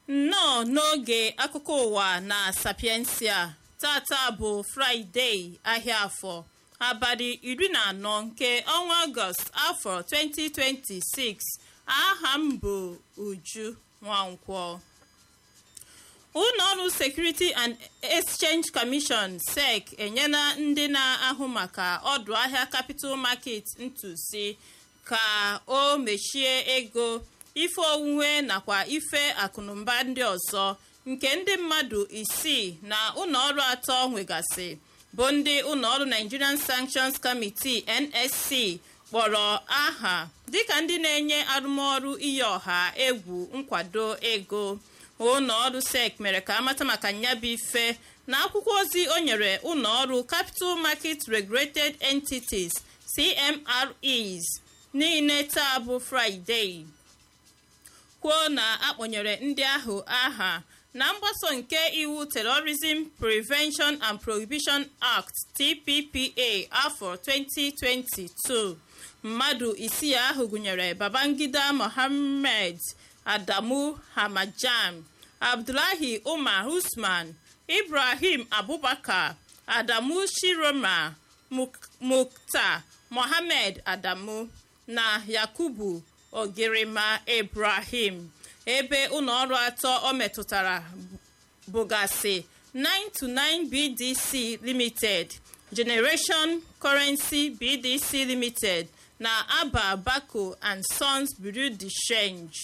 nnọọ n'oge akụkọ ụwa na sapiensia tata bụ fraịde ahịa afọ abalị iri na anọ nke ọnwa ọgọst afọ 2026 aha m bụ uju nwankwọ ụlọọrụ security and exchange commission sec enyela ndị na-ahụ maka ọdụ ahịa capital market ntụzi ka o mechie ego ife owuwe nakwa ife akụnụba ndị ọzọ nke ndị mmadụ isii na ụlọọrụ atọ nwegasị bụ ndị ụlọọrụ nigerian sanctions committee nsc kpọrọ aha dịka ndị na-enye arụmọrụ iyi ọha egwu nkwado ego ụlọọrụ sec mere ka amata maka nyabụ ife na akwụkwọ ozi o nyere ụlọọrụ capital market regulated entities cmres niile taa bụ fraịde kwuo na akpọnyere ndị ahụ aha na mgbaso nke iwu terrorism prevention and prohibition act tppa afọ 2022 mmadụ isii ahụ gụnyere babangida mohammed adamu hamajam abdullahi umar usman ibrahim abubakar adamu shiroma mukta mohammed adamu na yakubu ogirima ibrahim ebe ụlọọrụ atọ o metụtara bụgasị 929 bdc limited generation currency bdc limited na aba bako and sons bureau de change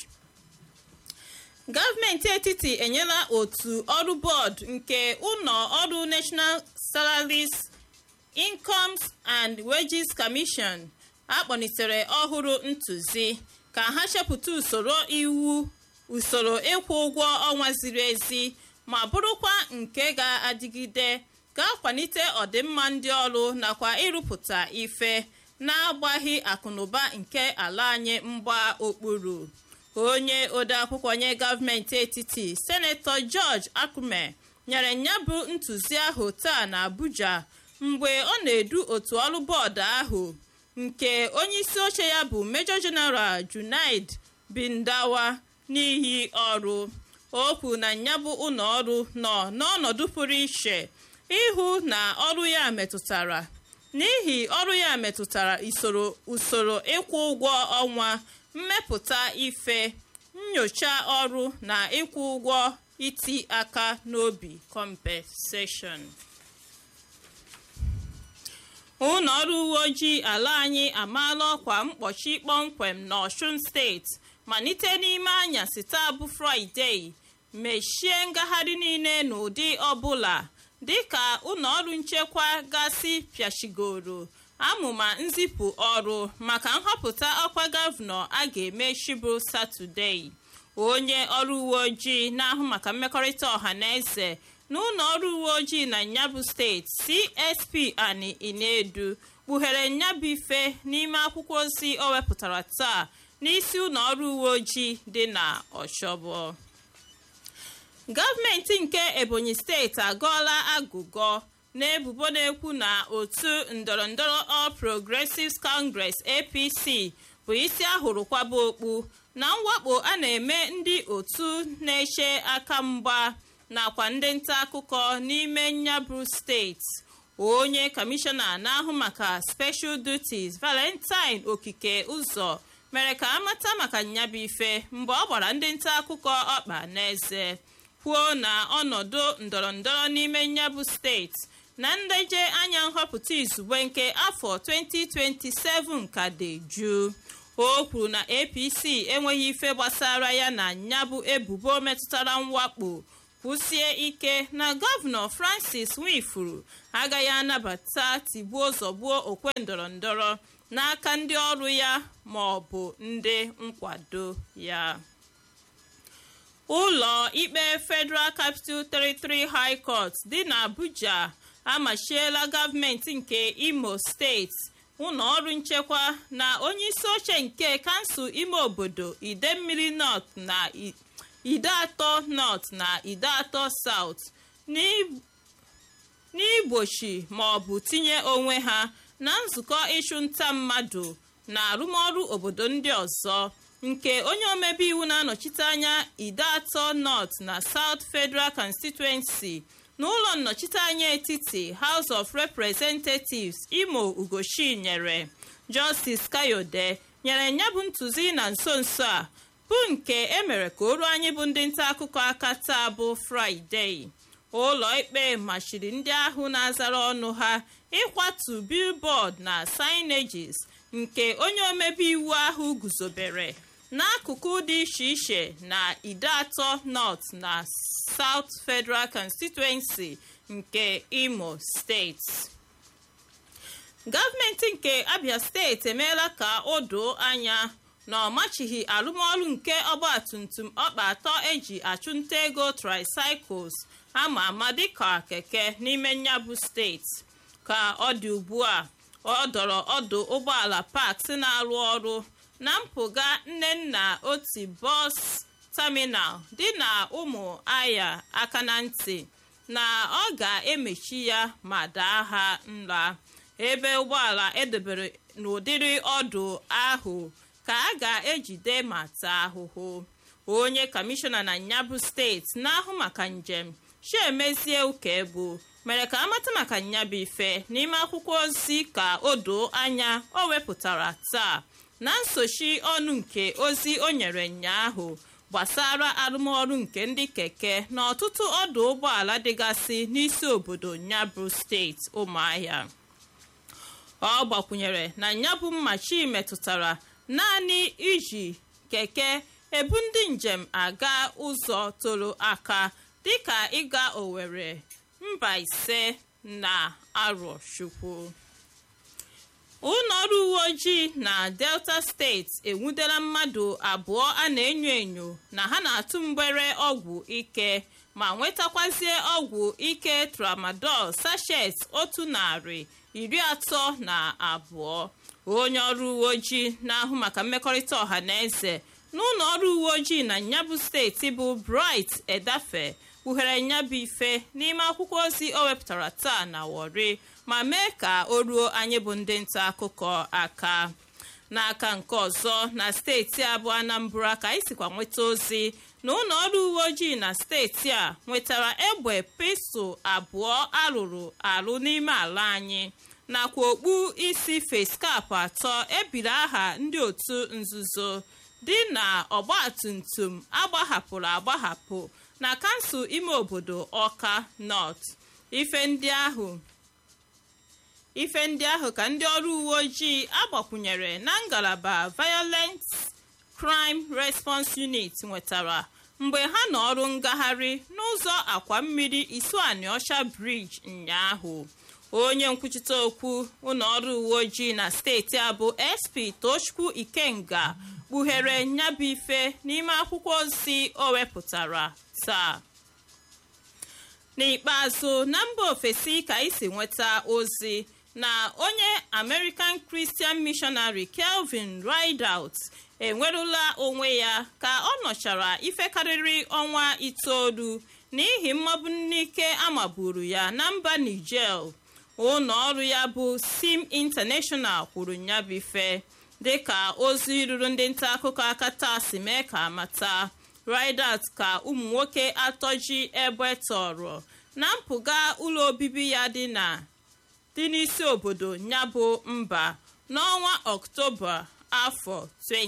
gọọmenti etiti enyela otu ọrụ bọọdụ nke ụlọ ọrụ national salaries incomes and wages commission akpọnitere ọhụrụ ntụzi ka ha chepụta usoro iwu usoro ịkwụ ụgwọ ọnwa ziri ezi ma bụrụkwa nke ga-adịgide ga-akwalite ọdịmma ndị ọrụ nakwa ịrụpụta ife na-agbaghị akụnụba nke ala anyị mgba okpuru onye odeakwụkwọ nye gọọmenti etiti senetọ george akume nyere nyabụ ntụziahụ taa na abuja mgbe ọ na-edu otu ọrụ bọọdụ ahụ nke onyeisi oche ya bụ major general junaid bindawa n'ihi ọrụ o kwuru na nyabụ ụlọ ọrụ nọ n'ọnọdụ pụrụ iche ịhụ na ọrụ ya metụtara n'ihi ọrụ ya metụtara usoro ịkwụ ụgwọ ọnwa mmepụta ife nyocha ọrụ na ịkwụ ụgwọ iti aka n'obi compensation ụlọ ọrụ uwe ojii ala anyị amaala ọkwa mkpọchi kpọmkwem n'ọshun steeti malite n'ime anyasị taa bụ fraịde mechie ngagharị niile n'ụdị ọbụla dịka ụlọ ọrụ nchekwa gasị pịachigoro amụma nzipụ ọrụ maka nhọpụta ọkwa gọvanọ a ga-eme shibu satọdee onye ọrụ uwe ojii na-ahụ maka mmekọrịta ọha na eze n'ụlọ ọrụ uwe ojii na nyabụ steeti csp ani inedu kpughere nyabụ ife n'ime akwụkwọ ozi o wepụtara taa n'isi ụlọ ọrụ uwe ojii dị na ọchọbọ gọọmenti nke ebonyi steeti agọọla agụgọ n'ebubo na-ekwu na otu ndọrọndọrọ all progressives congress apc bụ isi ahụrụ kwaba okpu na mwakpo a na-eme ndị otu na-eche aka mgba nakwa ndị nta akụkọ n'ime nyabụ steeti onye kọmishọna na-ahụ maka special duties valentine okike ụzọ mere ka amata maka nyabụ ife mgbe ọ gbara ndị nta akụkọ ọkpa n'eze kwuo na ọnọdụ ndọrọndọrọ n'ime nyabụ steeti na nleje anya nhọpụta izugbe nke afọ 2027 ka dị jụụ o kwuru na apc enweghị ife gbasara ya na nyabụ ebubo metụtara mwakpo kwụsie ike na gọvanọ francis nwifuru agaghị anabata tigbuo zọgbuo okwe ndọrọndọrọ n'aka ndị ọrụ ya ma ọ bụ ndị nkwado ya ụlọ ikpe federal capital territory high court dị n'abuja amachiela gọọmenti nke imo steeti ụlọ ọrụ nchekwa na onyeisi oche nke kansụl ime obodo idemmiri north na ide atọ north na ide atọ south n'igbochi ma ọ bụ tinye onwe ha na nzukọ ịchụ nta mmadụ na arụmọrụ obodo ndị ọzọ nke onye omebe iwu na-anọchite anya ide atọ north na south federal constituency n'ụlọ nnọchiteanya etiti house of representatives imo ugochi nyere justice kayode nyere ya bụ ntụzi na nso nso a bụ nke emere ka o ruo anyị bụ ndị nta akụkọ aka taa bụ fraịde ụlọ ikpe machiri ndị ahụ na-azara ọnụ ha ịkwatu billboard na signages nke onye omebe iwu ahụ guzobere n'akụkụ dị iche iche na ide atọ north na south federal constituency nke imo steeti gọọmenti nke abia steeti emeela ka o doo anya na ọ machighị arụmọrụ nke ọgbatumtum ọkpa atọ eji achụnta ego tricycles ama ama dịka keke n'ime nyabụ steeti ka ọ dị ugbu a ọ dọrọ ọdụ ụgbọala parks na-arụ ọrụ na mpụga nnenna oti bọs taminal dị na ụmụ aya aka na ntị na ọ ga-emechi ya ma daa ha nla ebe ụgbọala edebere n'ụdịrị ọdụ ahụ ka a ga-ejide ma taa ahụhụ onye kọmishọna na nyabụ steeti na-ahụ maka njem chiemezie ukebu mere ka amata maka nyabụ ife n'ime akwụkwọ ozi ka o doo anya o wepụtara taa na nsochi ọnụ nke ozi o nyere nyaahụ gbasara arụmọrụ nke ndị keke na ọtụtụ ọdụ ụgbọala dịgasị n'isi obodo nyabụ steeti ụmụahịa ọ gbakwunyere na nyabụ mmachi metụtara naanị iji keke ebu ndị njem aga ụzọ toro aka dịka ịga Owerri Mbaise na Arochukwu ụlọ ọrụ uwe ojii na Delta steeti enwudela mmadụ abụọ a na-enyo enyo na ha na-atụ mgbere ọgwụ ike ma nwetakwazie ọgwụ ike tramadol sachet otu narị iri atọ na abụọ onye ọrụ uwe ojii na-ahụ maka mmekọrịta ọha na eze n'ụlọ ọrụ uwe ojii na nyabụ steeti bụ bright edafe kpughere nyabụ ife n'ime akwụkwọ ozi o wepụtara taa na wori ma mee ka o ruo anyị bụ ndị nta akụkọ aka n'aka nke ọzọ na steeti a bụ anambra ka anyị sikwa nweta ozi na ụlọ ọrụ uwe ojii na steeti a nwetara egbe pistol abụọ arụrụ arụ n'ime ala anyị nakwa okpu isi feskap atọ ebiri aha ndị otu nzuzo dị na ọgbatumtum agbahapụrụ agbahapụ na kansụl ime obodo ọka north ife ndị ahụ ife ndị ahụ ka ndị ọrụ uwe ojii agbakwunyere na ngalaba violent crime response unit nwetara mgbe ha nọ ọrụ ngagharị n'ụzọ akwa mmiri isuaniọcha briji ụnyaahụ onye nkwuchite okwu ụlọ ọrụ uwe ojii na steeti a bụ sp tochukwu ikenga kpughere nyabụ ife n'ime akwụkwọ ozi o wepụtara taa n'ikpeazụ na mba ofesi ka isi nweta ozi na onye american christian missionary kelvin rideout enwerula onwe ya ka ọ nọchara ife karịrị ọnwa itoolu n'ihi mmagbu n'ike amaburu ya na mba niger ụlọ ọrụ ya bụ sim international kwuru nyabife dịka ozi ruru ndị nta akụkọ aka taa si mee ka amata ridat ka ụmụ nwoke atọ ji egbe tọrọ na mpụga ụlọ obibi ya dị na dị n'isi obodo nyabụ mba n'ọnwa ọktoba afọ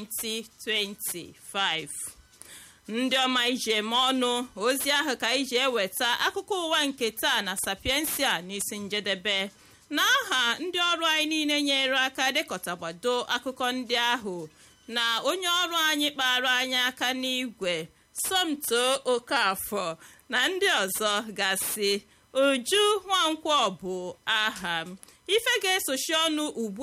2025 ndị ọma iji eme ọnụ ozi ahụ ka iji eweta akụkọ ụwa nke taa na sapiensia n'isi njedebe n'aha ndị ọrụ anyị niile nyere aka dekọtagbado akụkọ ndị ahụ na onye ọrụ anyị kpara anyị aka n'igwe somto okafọ na ndị ọzọ gasị uju nwankwọ bụ aha m ife ga-esochi ọnụ ugbu